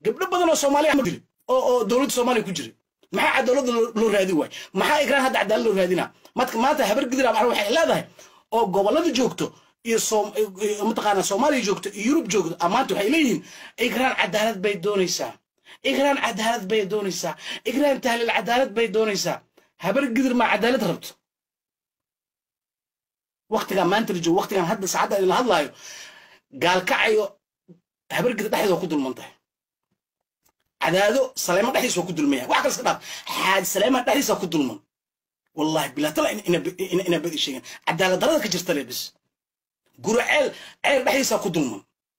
gabdho badan oo soomaaliya ma dili oo oo dowladda soomaaliya ku jiray maxaa cadaaladda loo raadin waay maxaa ikraan hadda cadaalad loo raadinaa marka maanta habar gidir ama waxay leedahay oo gobollada joogto iyo mataqaanaa soomaaliya joogto iyo yurub joogto amaanta waxay leeyihiin ikraan cadaalad bay doonaysaa ikraan cadaalad bay doonaysaa ikraan tahliil cadaalad bay doonaysaa habar gidir maa cadaalad rabto waktigan maanta la joogo waktigan hadda saacadda idinla hadlaayo gaalkacayo habar gidir dhexdeeda waa ku dulman tahay cadaado saleema dhexdiisa waa ku dulmaya wax kale iska dhaaf xaad saleema dhexdiisa ku dulman wallahi bilaatala ina badi sheegen cadaalad darada ka jirta le bis guro ceel ceel dhexdiisa ku dulman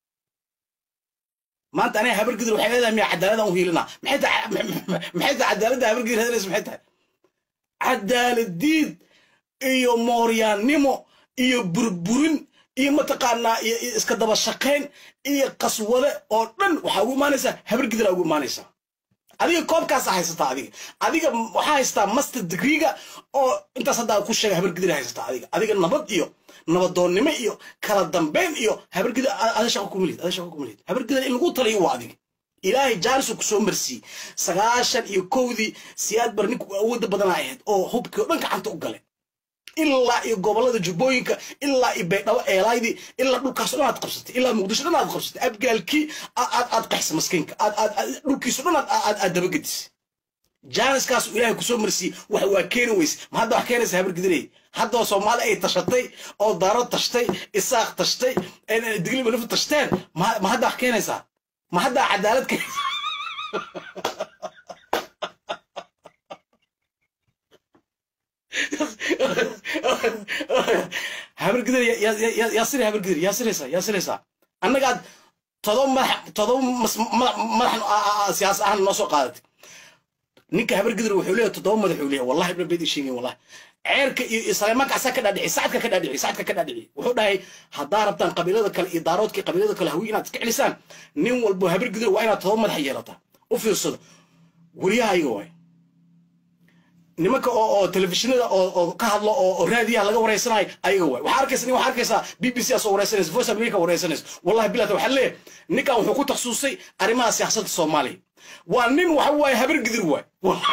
maanta aniga habar gidir waxay leedahay miya cadaaladaan u hiilinaa maxay tahay maxay tahay cadaaladda habar gidir hadlaysa maxay tahay cadaalad diid iyo mooryaannimo iyo burburin iyo mataqaanaa iyo iska daba shaqayn iyo qaswade oo dhan waxaa ugu imaanaysaa habar gidiraa ugu imaanaysaa adiga koobkaasa haysataa adiga adiga waxaa haysataa master degreega oo intaas haddaa ku sheega habar gidir haysataa adiga adiga nabad iyo nabadoonnimo iyo kala dambeyn iyo habar gidir ada shaqo kuma lihid ada shaqo kuma lihid habar gidir in lagu taliyo waa adiga ilaahay jaanisu kusoo marsiiyey sagaashan iyo kowdii siyaad bar ninku awoodda badanaa ahayd oo hubkii oo dhan gacanta u galay ilaa iyo gobollada jubbooyinka ilaa iyo baydhabo eelaydii ilaa dhulkaasoo dhan aad qabsatay ilaa muqdisho dhan aad qabsatay abgaalkii aad aad qaxsa maskiinka aad aad dhulkiiso dhan aad aad aad dabagedisay jaaniskaasu ilaahay kusoo marsiiyey wax waa keeni weyse ma hadda wax keenaysa habar gidirey haddoo soomaali ay tashatay oo daaro tashtay isaaq tashtay digli malif tashteen ma hadda wax keenaysaa ma hadda cadaalad keenaysa habargidir yaa sira habargidir yaa siraysaa yaa siraysaa annagaad todoba madax todoba madax siyaas ahaan noo soo qaadatay ninka habargidir wuxuu leeyahay toddoba madax uu leeyahay wallahi ibna beedi sheegin wallahi ceerka iyo saleymaanka asaa ka dhaadhici sacadka ka dhaadhici sacadka ka dhaadhici wuxuu dhahay haddaa rabtaan qabiilada kale iyo daaroodka iyo qabiilada kale hawi inaad iska celisaan nin walbo habargidir waa inaad todoba madax yeelataa u fiirsado weriyahayaga waay nimanka oo oo telefishinada oo oo ka hadlo oo oo raadiyaha laga wareysanayo ayaga waay waxaa arkaysa nin waxaa arkaysaa b b c asoo wareysanaysa voice america wareysanaysa wallahi bilata waxaa leeyahay ninkan wuxuu ku takhasusay arrimaha siyaasadda soomaaliya waa nin waxa waaye habar gidir waay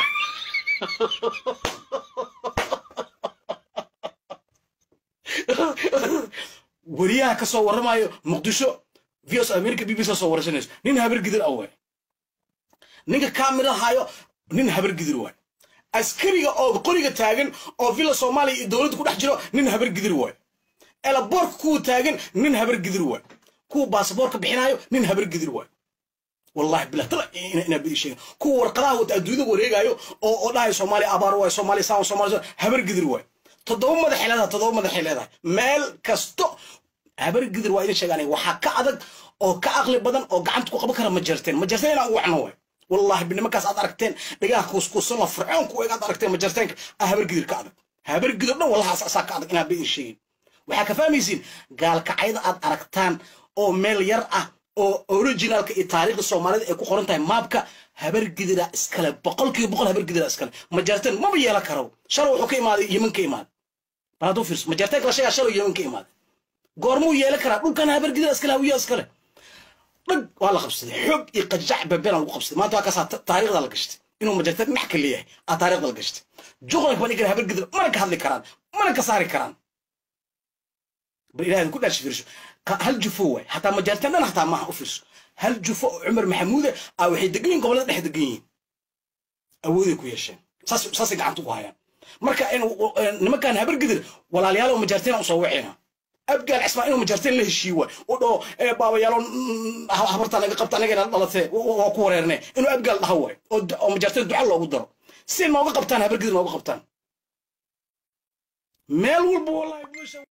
weriyaha ka soo warramayo muqdisho voice america b b c soo wareysanayso nin habar gidir ah waay ninka kaamira hayo nin habar gidir waay askariga oo qoriga taagan oo villa soomaaliya iyo dowladda ku dhex jiro nin habar gidir waay elaboorka kuwa taagan nin habar gidir waay kuwa baasaboorka bixinayo nin habar gidir waay wallahi billah tala ina bidi sheegin kuwa warqadaha wata adduunyada wareegayo oo oo dhahayo soomaaliya abaar waay soomaaliya saan soomaaliya habar gidir waay toddoba madaxay leedahay toddoba madaxay leedahay meel kasto habar gidir waa idin sheegaan waxaa ka adag oo ka aqli badan oo gacanta ku qaban kara ma jarteen ma jarteen inaan ugu wacno waay والله بنمكاس أد أركتين دقاه كوس كوس الله فرعون كوي أد أركتين مجرتين أهبر قدر كأدك هبر قدر نو والله أساس كأدك إنا بين شيء وحكى فاميزين قال كعيد أد أركتان أو مليار أه أو أوريجينال كتاريخ الصومالي إكو قرن تايم مابكا هبر قدر إسكال بقول كي بقول هبر قدر إسكال مجرتين ما بيلا كرو شرو حكي ما يمن كي ما بعدو فيرس مجرتين كلا شيء شرو يمن كي ما قرمو يلا كرو كان هبر قدر إسكال هو يسكال dhag waa la qabsaday xoog iyo qajac babeen lagu qabsaday maanta waa kaasaa taariikhda la gashtay inuu majartad maxka leeyahay aa taariikhda la gashtay juqlanka baan igan habar gidir mana ka hadli karaan mana ka saari karaan bal ilaahay ku dhaashi fiirsho hal jufo waay hataa majartan dhan hataa maaha u fiirso hal jufo oo cumar maxamuude aa waxay degan yihin gobollada dhex degan yihiin awooday ku yeesheen saas saasay gacanta ku hayaan marka nimankan habar gidir walaalayaal oo majarteen usoo wacina abgaal cismaan inuu majarteen la heshiiwa u dhaho baabayaalo habarta naga qabta anagana dhalatee waa ku wareerne inuu abgaal dhaha waay oo majarteen duca loogu daro si nooga qabtaan habargidi nooga qabtaan meel walba wallahi